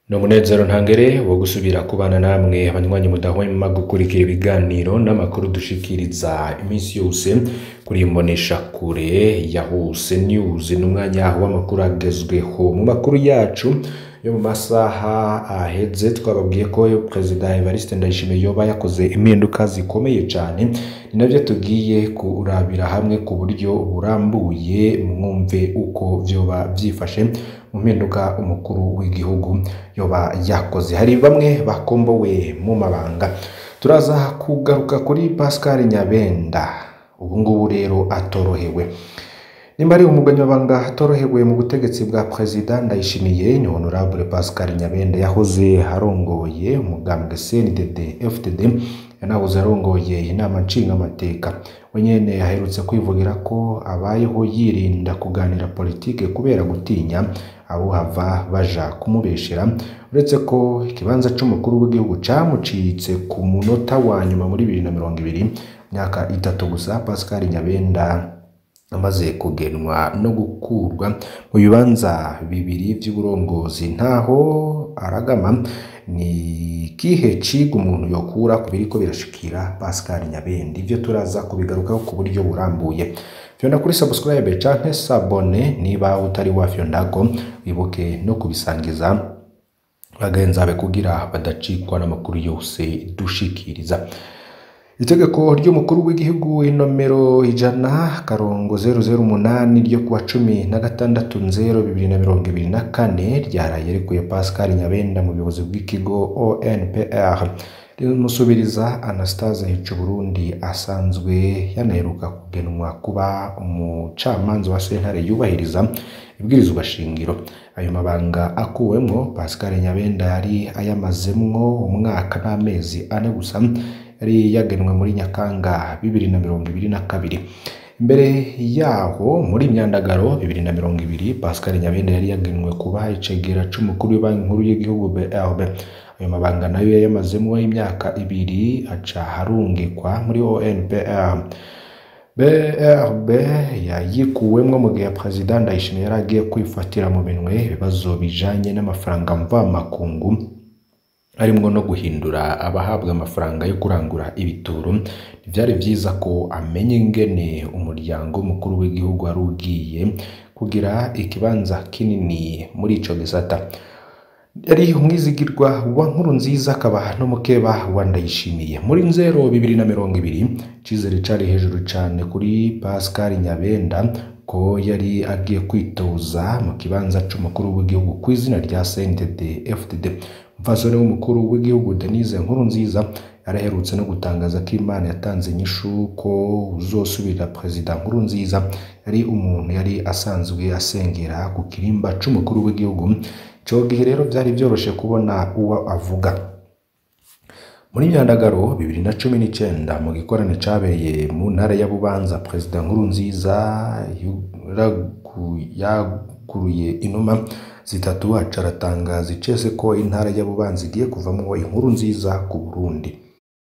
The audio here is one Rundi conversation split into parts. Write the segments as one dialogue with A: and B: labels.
A: ni umunezero ntangere wo gusubira kubana namwe abanywanyi mudahwema gukurikira ibiganiro n'amakuru dushikiriza iminsi yose kuri imbonesha kure ya huse news n'umwanya w'amakuru agezweho mu makuru yacu yo mu masaha aheze twababwiye ko perezida Evariste Ndayishimiye yoba yakoze impinduka zikomeye cyane ni nabyo tugiye kurabira hamwe ku buryo burambuye mwumve uko vyoba vyifashe mu mpinduka umukuru w'igihugu yoba yakoze hari bamwe bakombowe mu mabanga turaza kugaruka kuri Pascal Nyabenda ubu ngubu rero atorohewe nimba ari umuganyabanga atorohewe mu butegetsi bwa perezida ndayishimiye ni honorable pascal nyabende yahoze arongoye umugambwe cndd fdd yanahoze arongoye inama nshingamateka we nyene aherutse kwivugira ko abayeho yirinda kuganira politike kubera gutinya abo hava baja kumubeshera uretse ko ikibanza c'umukuru w'igihugu camucitse ku munota wa nyuma muri bibiri na mirongo ibiri myaka itatu gusa pascal nyabenda amaze kugenwa no gukurwa mu bibanza bibiri by'uburongozi ntaho aragama ni kihe ciga umuntu yokura ku biriko birashikira Pascal Nyabende ivyo turaza kubigarukaho ku buryo burambuye fyonda kuri subscribe canke sabone niba utari wafyondako wibuke no kubisangiza bagenzabe kugira badacikwa n'amakuru yose dushikiriza itegeko ry'umukuru w'igihugu inomero ijana karongo zeru zeru umunani ryo kuwa cumi na gatandatu nzero bibiri na mirongo ibiri na kane ryaraye rikuye pascal nyabenda mu buyobozi bw'ikigo onpr rimusubiriza anastase hica burundi asanzwe yanaheruka kugenwa kuba umucamanza wa sentare yubahiriza ibwirizwa shingiro ayo mabanga akuwemwo pascal nyabenda yari ayamazemwo umwaka n'amezi ane gusa yari yagenwe muri nyakanga bibiri na mirongo ibiri na kabiri imbere yaho muri myandagaro bibiri na mirongo ibiri pascal nyabenda yari yagenwe kuba icegera c'umukuru w'ibanki nkuru y'igihugu brb ayo mabanga nayo yayamazemo imyaka ibiri aca harungikwa muri onpr brb yayikuwemwo mu gihe perezida ndayishimiye yari agiye kwifatira mu minwe ibibazo bijanye n'amafaranga mvamakungu harimwo no guhindura abahabwa amafaranga yo kurangura ibituro ntibyari byiza ko amenya ingene umuryango mukuru w'igihugu wari ugiye kugira ikibanza kinini muri ico gisata yari umwizigirwa wa nkuru nziza akaba n'umukeba wa ndayishimiye muri nzero bibiri na mirongo ibiri icizere cari hejuru cane kuri pascal nyabenda ko yari agiye kwitoza mu kibanza c'umukuru w'igihugu ku izina rya cndd fdd umupfasoni w'umukuru w'igihugu denise nkuru nziza yaraherutse no gutangaza ko imana yatanze inyishu ko uzosubirira perezida nkuru nziza yari umuntu yari asanzwe asengera ku kirimba c'umukuru w'igihugu ico gihe rero byari byoroshe kubona uwo avuga muri myandagaro bibiri na cumi n'icenda mu gikorane cabereye mu ntara ya bubanza perezida nkuru nziza yaguruye inuma zitatu aca aratangaza icese ko intara ya bubanza igiye kuvamwo inkuru nziza ku burundi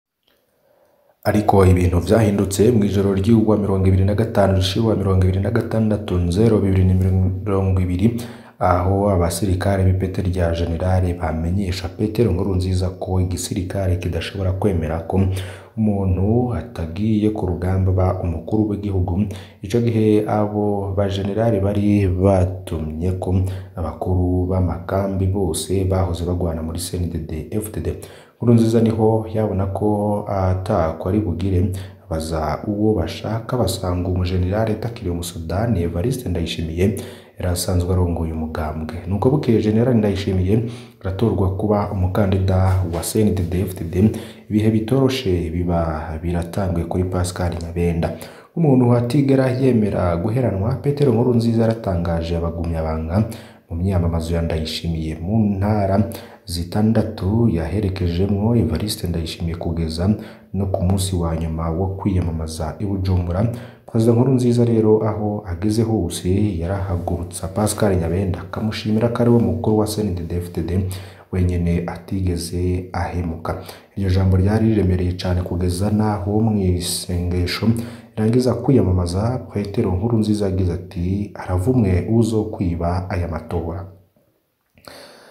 A: ariko ibintu vyahindutse mu ijoro ry'uwa mirongo ibiri na gatanu rishiwa mirongo ibiri na gatandatu nzero bibiri na mirongo ibiri aho abasirikare b'ipete rya generale bamenyesha petero nkuru nziza ko igisirikare kidashobora kwemera ko umuntu atagiye ku rugamba ba umukuru w'igihugu ico gihe abo bajenerali bari batumye ko abakuru b'amakambi bose bahoze bagwana muri CNDD FDD nkuru nziza niho yabona ko atako ari bugire baza uwo bashaka basanga umujenerali atakiriye umusudani Evariste Ndayishimiye yari asanzwe arongoye umugambwe nuko bukeye generali Ndayishimiye aratorwa kuba umukandida wa CNDD FDD ibihe bitoroshe biba biratangwe kuri Pascal Nyabenda umuntu atigera yemera guheranwa Petero Nkuru nziza yaratangaje abagumyabanga mu myamamazo ya Ndayishimiye mu ntara zitandatu yaherekejemwo Evariste Ndayishimiye kugeza no ku munsi wa nyuma wo kwiyamamaza i Bujumbura perezida nkuru nziza rero aho ageze hose yarahagurutsa Pascal Nyabenda akamushimira ko ari we mukuru wa CNDD-FDD wenyene atigeze ahemuka iryo jambo ryari riremereye cyane kugeza naho mu isengesho irangiza kwiyamamaza Petero nkuru nziza yagize ati haravumwe uzo kwiba aya matora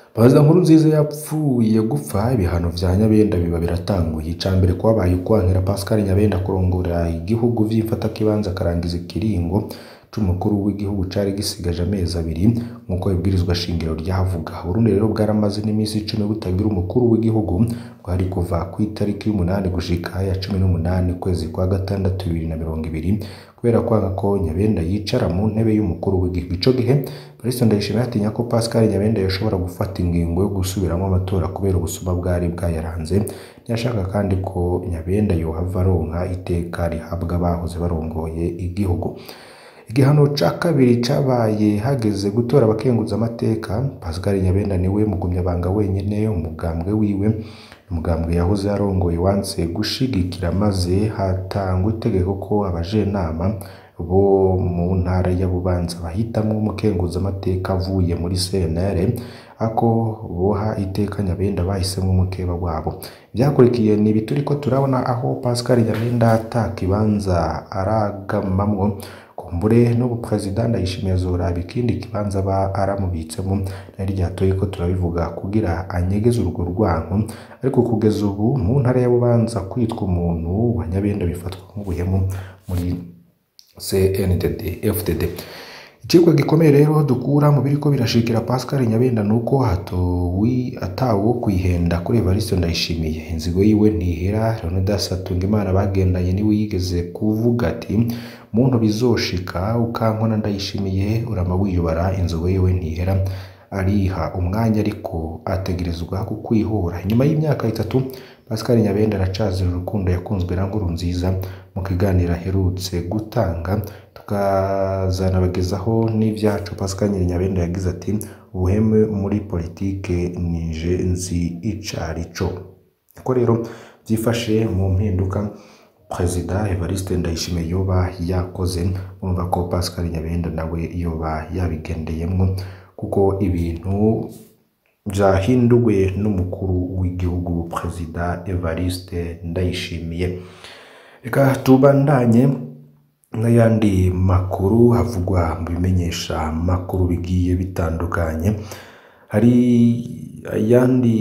A: Baza nkuru nziza yapfuye gupfa ibihano vya Nyabenda biba biratanguye ica mbere kwabaye ukwankira Pascal Nyabenda kurongora igihugu vy'imfatakibanza akarangiza ikiringo c'umukuru w'igihugu cari gisigaje amezi abiri nk'uko ibwirizwa shingiro ryavuga Burundi rero bwaramaze n'imisi icumi butagira umukuru w'igihugu bwari kuva ku itariki y'umunani gushika ya cumi n'umunani kwezi kwa gatandatu bibiri na mirongo ibiri kubera kwanga ko Nyabenda yicara mu ntebe y'umukuru w'igihugu ico gihe Kristo Ndayishimiye atinya ko Pascal Nyabenda yoshobora gufata ingingo yo gusubiramwo amatora kubera ubusuma bwari bwayaranze ntiyashaka kandi ko Nyabenda yohava aronka iteka rihabwa abahoze barongoye igihugu igihano ca kabiri cabaye hageze gutora abakenguza amateka Pascal Nyabenda niwe mugumyabanga wenyene umugambwe wiwe umugambwe yahoze arongoye wanse gushigikira maze hatangwa itegeko ko abajenama bo mu ntara ya Bubanza bahitamwo umukenguza amateka avuye muri CNL ako boha iteka Nyabenda bahisemwo umukeba wabo byakurikiye ni ibi turiko turabona aho Pascal Nyabenda ata kibanza aragamamwo kumbure n'ubu perezida Ndayishimiye azoraba ikindi kibanza aba aramubitsemo nari ryatoye ko turabivuga kugira anyegeze urwo rwanko ariko kugeza ubu mu ntara ya Bubanza kwitwa umuntu wa Nyabenda bifatwa nk'ubuhemu muri CNDD FDD Icigwa gikomeye rero dukura mu biriko birashikira Pascal Nyabenda nuko hatowi atawo kwihenda kuri Evariste Ndayishimiye inzigo yiwe ntihera Leonidas Hatungimana bagendanye niwe yigeze kuvuga ati muntu bizoshika ukankona Ndayishimiye urama wiyubara inzigo yiwe ntihera ariha umwanya ariko ategerezwa kukwihura nyuma y'imyaka itatu Pascal Nyabenda aracazira urukundo yakunzwe na nkuru nziza mu kiganiro aherutse gutanga tukazanabagezaho n'ivyacu Pascal Nyabenda yagize ati ubuheme muri politike nije nzi icarico ko rero byifashe mu mpinduka Perezida Evariste Ndayishimiye yoba yakoze urumva ko Pascal Nyabenda nawe yoba yabigendeyemwo kuko ibintu byahinduwe n'umukuru w'igihugu Perezida Evariste Ndayishimiye reka tubandanye n'ayandi makuru havugwa mu bimenyesha makuru bigiye bitandukanye hari ayandi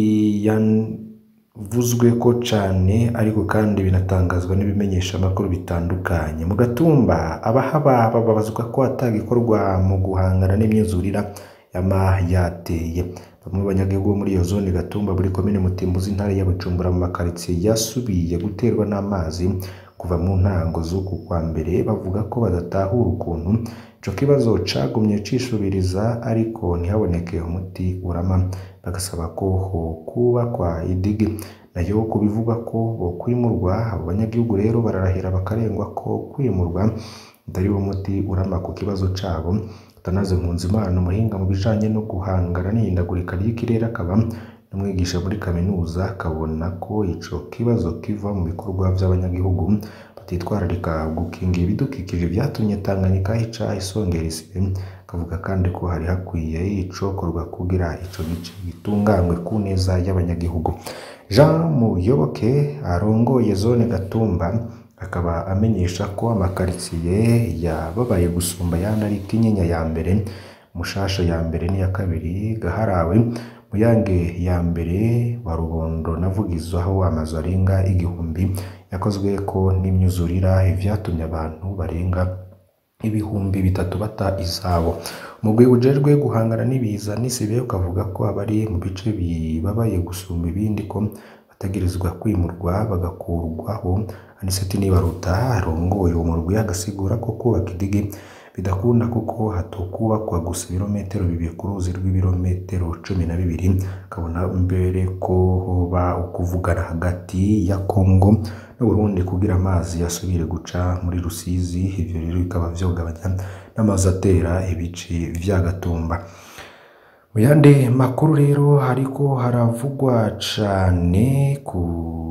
A: yavuzwe ko cane ariko kandi binatangazwa n'ibimenyesha makuru bitandukanye mu gatumba abahaba bababazwa ko atagikorwa mu guhangana n'imyuzurira yama yateye bamwe mu banyagihugu bo muri iyo zone gatumba muri komine mutimbuzi intara ya bujumbura mu makaritsiye yasubiye guterwa n'amazi kuva mu ntango z'uku kwa mbere bavuga ko badatahura ukuntu ico kibazo cagumye cisubiriza ariko ntihaboneke umuti urama bagasaba ko hokubakwa idigi nayo ku bivugwa ko bokwimurwa abo banyagihugu rero bararahira bakarengwa ko kwimurwa atari wo muti urama ku kibazo cabo Atanaze Nkunzimana umuhinga mu bijanye no guhangana n'ihindagurika ry'ikirere akaba n'umwigisha muri kaminuza akabona ko ico kibazo kiva mu bikorwa vy'abanyagihugu batitwararika gukingira ibidukikije vyatumye Tanganyika ica isongera isibe akavuga kandi ko hari hakwiye icokorwa kugira ico gice gitunganywe ku neza y'abanyagihugu Jean Muyoboke arongoye zone Gatumba akaba amenyesha ko amakaritsiye yababaye gusumba ayandi ari Kinyinya ya mbere Mushasha ya mbere n'iya kabiri Gaharawe Muyange ya mbere wa Rubondo na Vugizo aho amazu arenga igihumbi yakozwe ko n'imyuzurira ivyatumye abantu barenga ibihumbi bitatu bata izabo umugwi ujejwe guhangana n'ibiza n'isibe ukavuga ko abari mu bice bibabaye gusumba ibindi ko bategerezwa kwimurwa bagakurwaho aniseti nibaruta arongoye uwo murwi agasigura ko kubaka idigi bidakunda kuko hatokubakwa gusa ibirometero bibiri ku ruzi rw'ibirometero cumi na bibiri akabona mbere ko hoba ukuvugana hagati ya Kongo n'Uburundi kugira amazi yasubire guca muri Rusizi ivyo rero bikaba vyogabanya n'amazi atera ibice vya Gatumba mu yandi makuru rero hariko haravugwa cane ku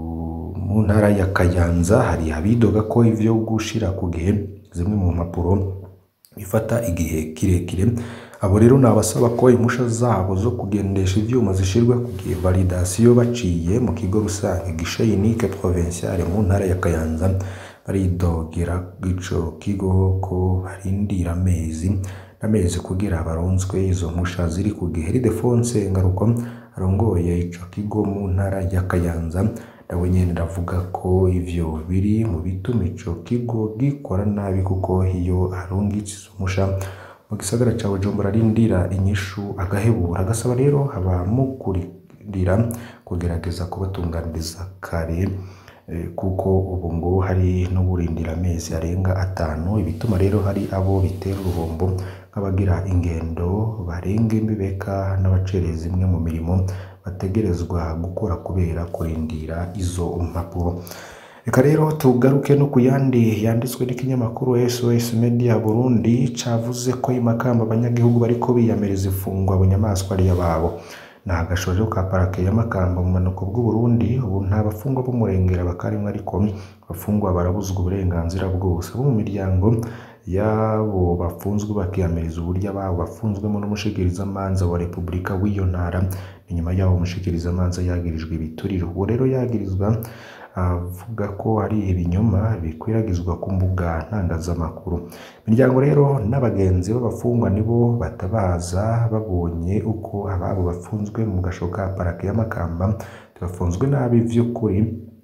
A: mu ntara ya Kayanza hari abidoga ko ivyo gushira ku gihe zimwe mu mpapuro bifata igihe kirekire abo rero ni abasaba ko impusha zabo zo kugendesha ivyuma zishirwa ku gihe validasiyo baciye mu kigo rusange gishe unique provinciale mu ntara ya Kayanza baridogera ico kigo ko barindira amezi n'amezi kugira baronswe izo mpusha ziri ku gihe Ildefonse Ngaruko arongoye ico kigo mu ntara ya Kayanza nawe nyene ndavuga ko ivyo biri mu bituma ico kigo gikora nabi kuko iyo arungitse izo mpusha mu gisagara ca Bujumbura arindira inyishu agahebura agasaba rero abamukurira kugerageza kubatunganiriza kare eh, kuko ubu ngo hari n'uburindira amezi arenga atanu ibituma rero hari abo bitera uruhombo nk'abagira ingendo barenga imbibeka n'abacereza imwe mu mirimo bategerezwa gukora kubera kurindira izo mpapuro reka rero tugaruke no ku yandi yanditswe n'ikinyamakuru SOS Media Burundi cavuze ko imakamba abanyagihugu bariko biyamiriza ifungwa bunyamaswa ari yababo nta gashojo ka parake ya Makamba mu manuko bw'u Burundi ubu nta bafungwa b'umurengera bakarimwe ariko abafungwa barabuzwa uburenganzira bwose abo mu miryango yabo bafunzwe bakiyamiriza uburyo ababo bafunzwemo n'umushikirizamanza wa Repubulika w'iyo ntara inyuma yaho umushikirizamanza yagirijwe ibituriro uwo rero yagirizwa avuga ko hari ibinyoma bikwiragizwa ku mbuga ntangazamakuru imiryango rero n'abagenzi b'abafungwa nibo batabaza babonye uko ababo bafunzwe mu gasho ka parake y'amakamba bafunzwe nabi vy'ukuri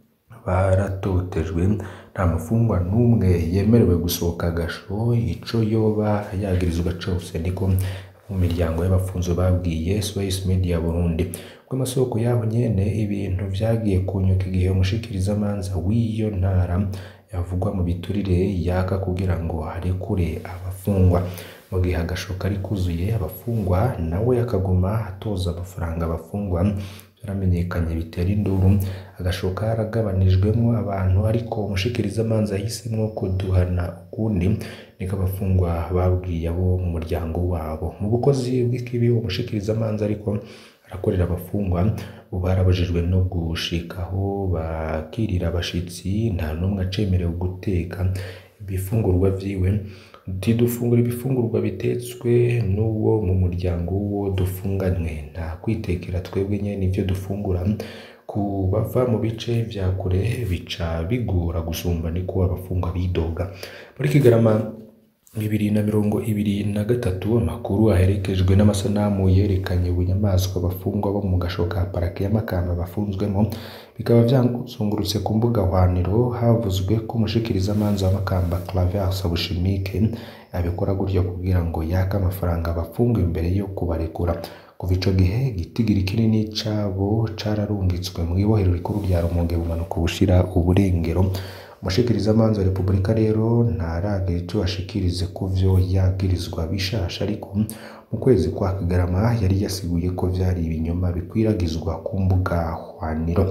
A: baratotejwe nta mufungwa n'umwe yemerewe gusohoka agasho ico yoba yagirizwa cose niko mu miryango y'abafunzwe babwiye SOS Media Burundi bw'amasoko yabo nyene ibintu vyagiye kunyuka igihe umushikirizamanza w'iyo ntara yavugwa mu biturire yaka kugira ngo arekure abafungwa mu gihe agasho kari kuzuye abafungwa nawe akaguma atoza amafaranga abafungwa yaramenyekanye bitera induru agasho karagabanijwemo abantu ariko umushikirizamanza yahisemwo kuduhana ukundi niko abafungwa babwiye abo mu muryango wabo mu bukozi bw'ikibi umushikirizamanza ariko arakorera abafungwa ubu barabujijwe no gushikaho bakirira abashitsi nta n'umwe acemerewe guteka ibifungurwa vyiwe ntidufungura ibifungurwa bitetswe n'uwo mu muryango w'uwo dufunganywe nta kwitekera twebwe nyene ivyo dufungura ku bava mu bice vya kure bica bigora gusumba niko abafungwa bidoga muri Kigarama bibiri na mirongo ibiri na gatatu amakuru aherekejwe n'amasanamu yerekanye ubunyamaswa abafungwa bo mu gasho ka parake y'amakamba bafunzwemo bikaba vyazungurutse ku mbuga hwaniro havuzwe ko umushikirizamanza w'amakamba Claver Sabushimike abikora gutyo kugira ngo yake amafaranga abafungwa imbere yo kubarekura kuva ico gihe igitigiri kinini cabo cararungitswe mu ibohero rikuru rya Rumonge bumanuka bushira uburengero umushikirizamanza wa Repubulika rero ntaragira ico ashikirize ku vyo yagirizwa bishasha ariko mu kwezi kwa Kigarama yari yasiguye ko vyari ibinyoma bikwiragizwa ku mbuga hwaniro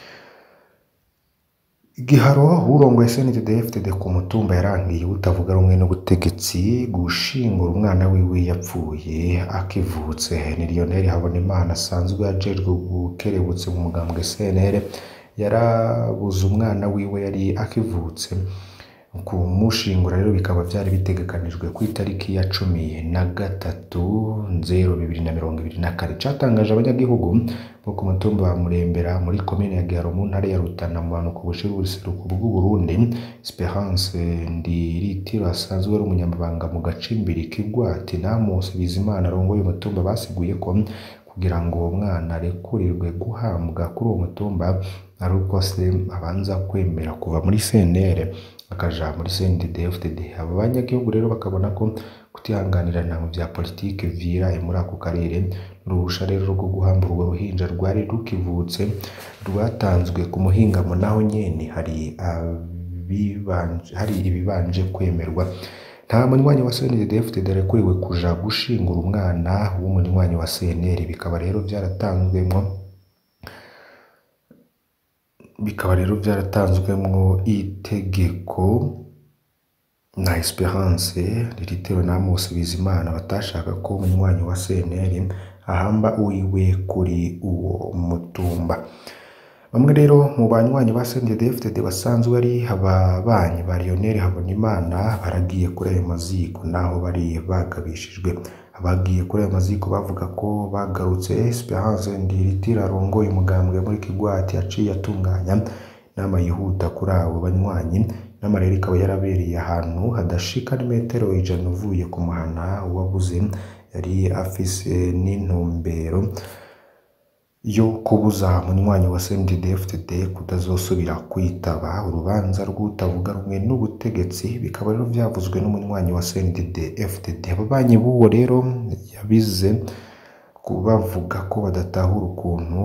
A: igiharo urongoye SNDD-FDD ku mutumba yarangiye utavuga rumwe n'ubutegetsi gushingura umwana wiwe yapfuye akivutse ni Lionel Habonimana asanzwe ajejwe gukerebutse mu mugambwe CNL yarabuze umwana wiwe yari akivutse kumushingura rero bikaba byari bitegekanijwe ku itariki ya cumi na gatatu nzero bibiri na mirongo ibiri na kane catangaje abanyagihugu bo ku mutumba wa Murembera muri komine ya Giharo mu ntara ya Rutana mu bantu ku bushira ubuseruko bw'u Burundi Esperance Ndiritiro asanzwe ari umunyamabanga mu gacimbiri k'Igwati Namusi Bizimana arongoye umutumba basiguye ko kugira ngo uwo mwana arekurirwe guhambwa kuri uwo mutumba ari uko se abanza kwemera kuva muri CNL akaja muri CNDD-FDD abo banyagihugu rero bakabona ko kutihanganirana mu vya politike viraye muri ako karere n'uruhusha rero rwo guhambura urwo ruhinja rwari rukivutse rwatanzwe ku muhingamo naho nyene hari abibanje hari ibibanje kwemerwa nta munywanyi wa CNDD-FDD arekuriwe kuja gushingura umwana w'umunywanyi wa CNL bikaba rero vyaratanzwemwo bikaba rero byaratanzwemwo itegeko na Esperance Liritero na Amos Bizimana batashaka ko umunywanyi wa CNL ahamba uwiwe kuri uwo mutumba bamwe rero mu banywanyi ba CNDD-FDD basanzwe ari ababanyi ba Lionel Habonimana baragiye kuri ayo maziko naho bari bagabishijwe abagiye kuri ayo maziko bavuga ko bagarutse Esperance Ndiritiro arongoye umugambwe muri Kigwati yaciye atunganya inama yihuta kuri abo banywanyi inama rero ikaba yarabereye ahantu hadashika n'imetero ijana uvuye ku muhana wabuze yari afise n'intumbero yo kubuza munywanyi wa CNDD-FDD kutazosubira kwitaba urubanza rw'utavuga rumwe n'ubutegetsi bikaba rero vyavuzwe n'umunywanyi wa CNDD-FDD ababanyi b'uwo rero yabize kubavuga ko badatahura ukuntu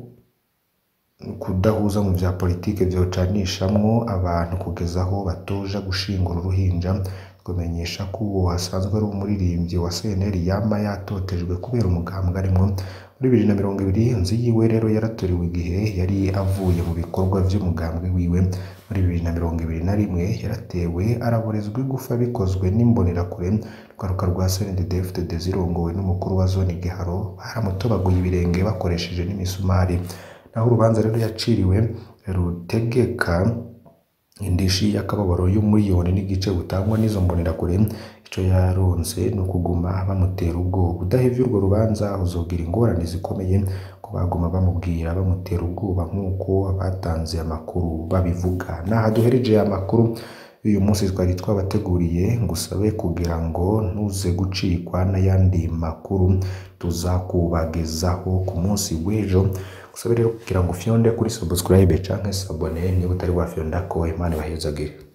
A: kudahuza mu vya politike vyocanishamwo abantu kugeza aho batoja gushingura uruhinja kumenyesha ko uwo asanzwe ari umuririmbyi wa CNL yama yatotejwe kubera umugambwe arimwo muri bibiri na mirongo ibiri inzu yiwe rero yaratoriwe igihe yari avuye mu bikorwa vy'umugambwe wiwe muri bibiri na mirongo ibiri na rimwe yaratewe araborezwa igufa bikozwe n'imbonerakure rwaruka rwa CNDD-FDD zirongowe n'umukuru wa zone Giharo baramutobaguye ibirenge bakoresheje n'imisumari naho urubanza rero yaciriwe rutegeka indishi y'akababaro y'umuriyoni n'igice butangwa n'izo mbonerakure ico yaronse ni ukuguma bamutera ubwoba udahevye urwo rubanza uzogira ingorane zikomeye ko baguma bamubwira bamutera ubwoba nk'uko abatanze amakuru babivuga naha duhereje amakuru uyu munsi twari twabateguriye ngusabe kugira ngo ntuze gucikwa n'ayandi makuru tuzakubagezaho ku munsi w'ejo gusabe rero kugira ngo ufyonde kuri subscribe canke sabone niba utari wafyonda ko imana ibahezagire